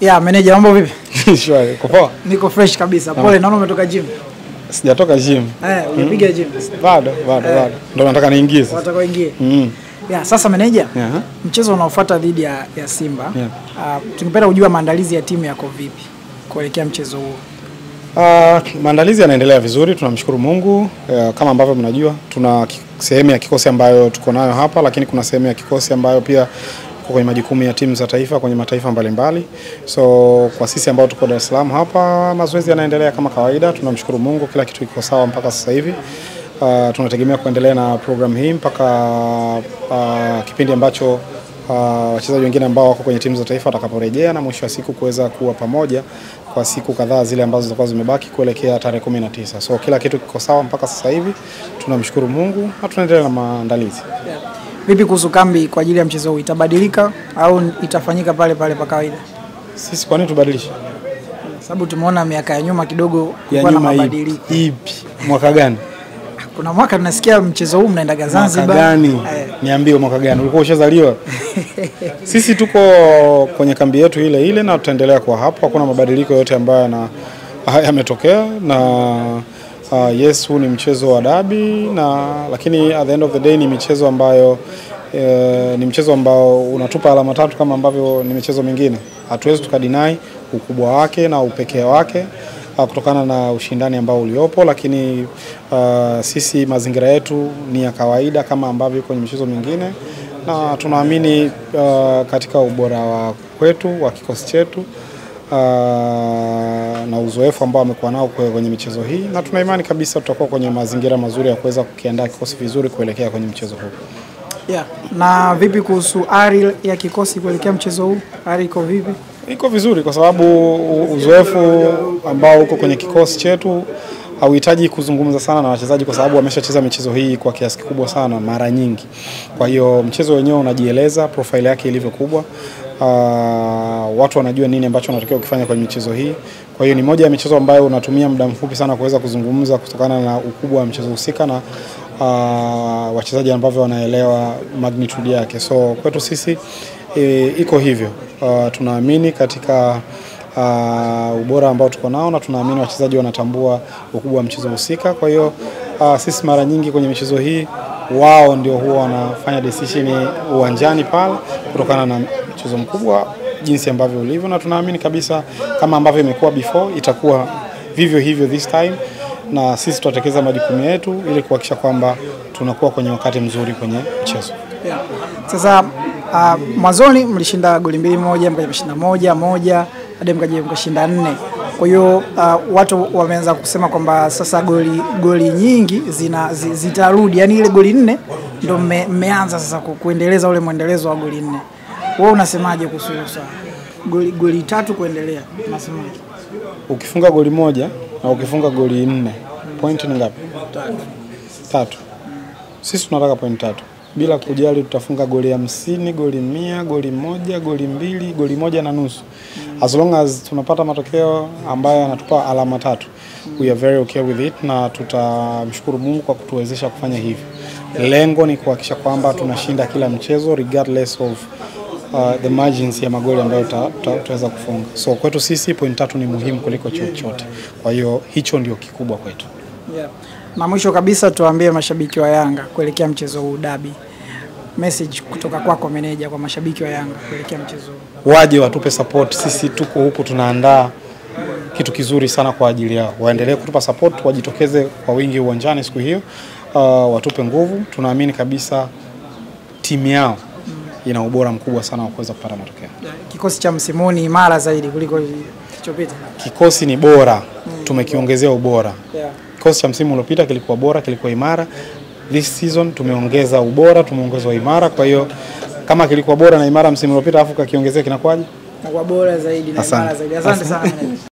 Ya, meneja mambo vipi? Shwari, uko poa? Niko fresh kabisa. Pole, naona umetoka gym. Sijatoka gym. Eh, umepiga gym. Bado, bado, bado. Ndio nataka niingize. Wataka waingie. Mm. Ya, sasa meneja, Yeah. mchezo unaofuata dhidi ya, ya Simba. Yeah. Uh, tungependa kujua maandalizi ya timu yako vipi kuelekea mchezo huo. Uh, maandalizi yanaendelea vizuri, tunamshukuru Mungu. Uh, kama ambavyo mnajua, tuna ki- sehemu ya kikosi ambayo tuko nayo hapa, lakini kuna sehemu ya kikosi ambayo pia iko kwenye majukumu ya timu za taifa kwenye mataifa mbalimbali. So kwa sisi ambao tuko Dar es Salaam hapa, mazoezi yanaendelea kama kawaida, tunamshukuru Mungu, kila kitu kiko sawa mpaka sasa hivi. Uh, tunategemea kuendelea na program hii mpaka uh, kipindi ambacho uh, wachezaji wengine ambao wako kwenye timu za taifa watakaporejea na mwisho wa siku kuweza kuwa pamoja kwa siku kadhaa zile ambazo zitakuwa zimebaki kuelekea tarehe kumi na tisa. So kila kitu kiko sawa mpaka sasa hivi, tunamshukuru Mungu na tunaendelea na maandalizi. Vipi kuhusu kambi kwa ajili ya mchezo huu, itabadilika au itafanyika pale pale pa kawaida? Sisi kwa nini tubadilishe? Sababu tumeona miaka ya nyuma kidogo Ya kulikuwa na nyuma ipi? mabadiliko. Ipi? Mwaka gani? Kuna mwaka tunasikia mchezo huu mnaendaga Mwaka Zanzibar. gani? Eh, Niambie mwaka gani? Ulikuwa ushazaliwa? Sisi tuko kwenye kambi yetu ile ile na tutaendelea kuwa hapo. Hakuna mabadiliko yote ambayo yana yametokea na uh, yes, huu ni mchezo wa dabi na lakini at the end of the day ni michezo ambayo eh, ni mchezo ambao unatupa alama tatu kama ambavyo ni michezo mingine. Hatuwezi tukadinai ukubwa wake na upekee wake uh, kutokana na ushindani ambao uliopo, lakini uh, sisi mazingira yetu ni ya kawaida kama ambavyo kwenye michezo mingine, na tunaamini uh, katika ubora wa kwetu wa kikosi chetu uh, na uzoefu ambao amekuwa nao kwe- kwenye michezo hii, na tuna imani kabisa tutakuwa kwenye mazingira mazuri ya kuweza kukiandaa kikosi vizuri kuelekea kwenye mchezo huu. yeah. Na vipi kuhusu ari ya kikosi kuelekea mchezo huu? Ari iko vipi? Iko vizuri kwa sababu u- uzoefu ambao uko kwenye kikosi chetu hauhitaji kuzungumza sana na wachezaji kwa sababu wameshacheza michezo hii kwa kiasi kikubwa sana mara nyingi. Kwa hiyo mchezo wenyewe unajieleza profile yake ilivyo kubwa. Uh, watu wanajua nini ambacho wanatakiwa kufanya kwenye michezo hii. Kwa hiyo ni moja ya michezo ambayo unatumia muda mfupi sana kuweza kuzungumza kutokana na ukubwa wa mchezo husika na uh, wachezaji ambavyo wanaelewa magnitude yake. So kwetu sisi e, iko hivyo. Uh, tunaamini katika uh, ubora ambao tuko nao na tunaamini wachezaji wanatambua ukubwa wa mchezo husika. Kwa hiyo uh, sisi mara nyingi kwenye michezo hii wao ndio huwa wanafanya decision uwanjani pale kutokana na mchezo mkubwa jinsi ambavyo ulivyo, na tunaamini kabisa kama ambavyo imekuwa before itakuwa vivyo hivyo this time, na sisi tutatekeleza majukumu yetu ili kuhakikisha kwamba tunakuwa kwenye wakati mzuri kwenye mchezo. Yeah. Sasa uh, mwanzoni mlishinda goli mbili moja, mkaja mkashinda moja moja hadi mkaja mkashinda nne. Kwa hiyo uh, watu wameanza kusema kwamba sasa goli goli nyingi zina zi, zitarudi, yani ile goli nne ndo mme- mmeanza sasa ku- kuendeleza ule mwendelezo wa goli nne. Wewe unasemaje kuhusu hilo swala? Goli, goli tatu kuendelea, unasemaje? Ukifunga goli moja na ukifunga goli nne, point ni ngapi? Tatu. Sisi tunataka point tatu bila kujali tutafunga goli hamsini, goli mia, goli moja, goli mbili, goli moja na nusu, as long as tunapata matokeo ambayo yanatupa alama tatu, we are very okay with it, na tutamshukuru Mungu kwa kutuwezesha kufanya hivyo. Lengo ni kuhakikisha kwamba tunashinda kila mchezo regardless of uh, the margins ya magoli ambayo tuta- tuta- tutaweza kufunga. So kwetu sisi point tatu ni muhimu kuliko chochote, kwa hiyo hicho ndio kikubwa kwetu. Yeah. Na mwisho kabisa tuwaambie mashabiki wa Yanga kuelekea mchezo huu dabi. Message kutoka kwako meneja kwa mashabiki wa Yanga kuelekea mchezo huu. waje watupe support. Sisi tuko huku tunaandaa kitu kizuri sana kwa ajili yao, waendelee kutupa support, wajitokeze kwa wingi uwanjani siku hiyo, uh, watupe nguvu. Tunaamini kabisa timu yao ina ubora mkubwa sana wa kuweza kupata matokeo. Kikosi cha msimu huu ni imara zaidi kuliko kilichopita. Kikosi ni bora, tumekiongezea ubora. Yeah. Kikosi cha msimu uliopita kilikuwa bora, kilikuwa imara. This season tumeongeza ubora, tumeongeza imara. Kwa hiyo kama kilikuwa bora na imara msimu uliopita, afu kakiongezea kinakuwaje? Na kwa bora zaidi na Asante. imara zaidi. Asante sana meneja.